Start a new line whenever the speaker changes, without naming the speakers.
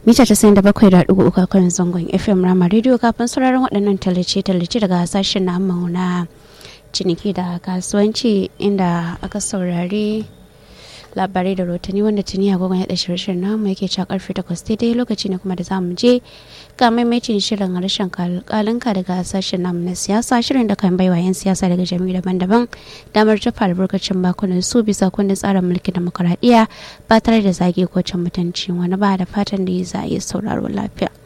mita casa'in da bakwai da ɗigo uku kan zangon fm rama rediyo kafin sauraron waɗannan tallace-tallace daga sashen namu na ciniki da kasuwanci inda aka saurari labarai da rotani wanda tuni agogon ya ɗashi rashin namu yake cewa karfe takwas daidai lokaci ne kuma da zamu je ga maimaitin shirin harshen kalinka daga sashen namu na siyasa shirin da kan baiwa 'yan siyasa daga jami'u daban-daban damar tafa albarkacin bakunan su bisa kundin tsarin mulkin demokuraɗiyya ba tare da zage ko can mutunci wani ba da fatan da za a yi sauraro lafiya.